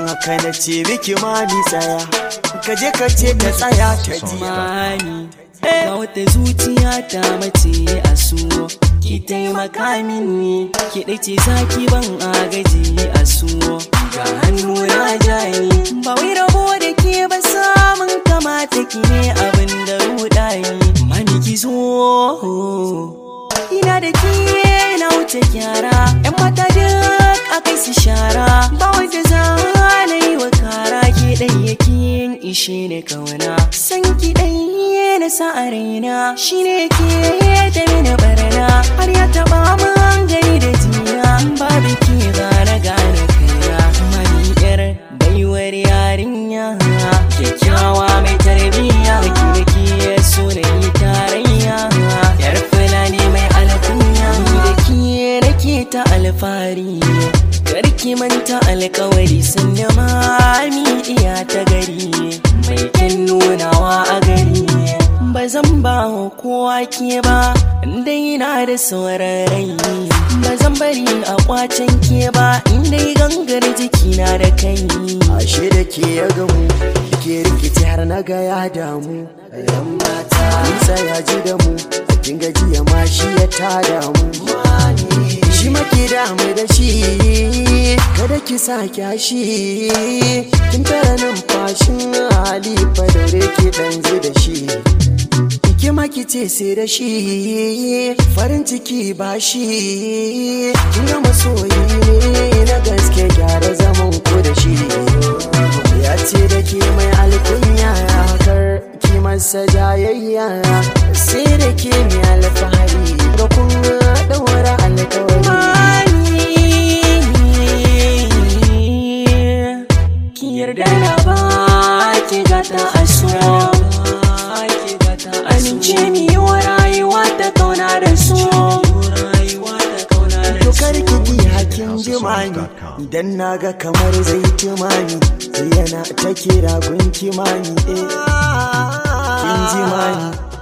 haka na ce miki mami tsaya ka je ka ce ta tsaya ta ji mani ga wata zuciya ta mace a su ki taimaka mini ki dace zaki ban agaji a su ga hannu na jani ba wai rabo da ke ba samun kamata ki ne abin da rudani mami ki zo ina da ke na wuce kyara yan mata duk a kai su shara ba wanda za na yi wa kara ke ɗan yake ishe ne kauna san ki ɗan na sa a raina shi ne ke da mini barna har ya taɓa man gani da jiya babu ke gane gane kaina mani yar baiwar yarinya kyakkyawa mai tarbiyya ki da ke so na yi tarayya yar fulani mai alkunya ni da ke nake ta alfahari karki manta alkawari sun da mami iya ta gari mai kyan nunawa a gari ba zan ba wa kowa ke ba dai na da sauran rai ba zan bari a kwacen ke ba dai gangar jikina da kai ashe da ke ya gamu ke rikici har na ga ya damu yan mata nisa ya ji da mu kin gajiya ma shi ya tada mu shi make damu da shi kada ki sa kyashi kin tara numfashin hali fa daure ki dan ji da shi ki maki ce sai da shi farin ciki ba shi kin ga masoyi ne na gaske gyara zaman ku da shi ya ce da ke mai alkunya kar ki masa jayayya sai da ke mai alfahari ga kun daura alkawari ki yarda na ba ki gata a so amince mi yi wa rayuwa ta kauna da su to kar ki ji hakin jimani idan naga kamar zai timani sai yana ta kira gun kimani eh kin jimani